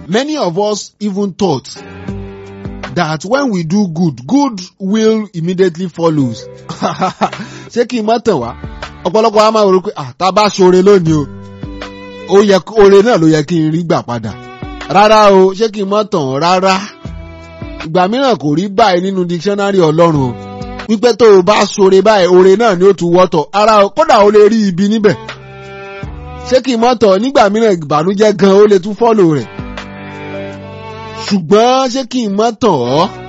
Many of us even thought that when we do good, good will immediately follows. Ṣé kí n má tàn wá? Ọ̀pọ̀lọpọ̀ wa máa rò pé ah tá a bá ṣoore lónìí o, ó yẹ oore náà ló yẹ kí n rí gbà padà. Rárá o, ṣé kí n má tàn ọ́ rárá? Ìgbà mìíràn kò rí báyìí nínú dictionary Ọlọ́run o. Wípé tó o bá ṣoore báyìí, oore náà ni ó tún wọ́tọ̀. Ara o, kódà o lè rí ibi níbẹ̀. Ṣé kí n má tàn ọ́ nígbà mìíràn ìbànújẹ́ gan-an ó lè tún fọ́lò rẹ̀? ṣùgbọ́n ṣé kí n má tàn ọ́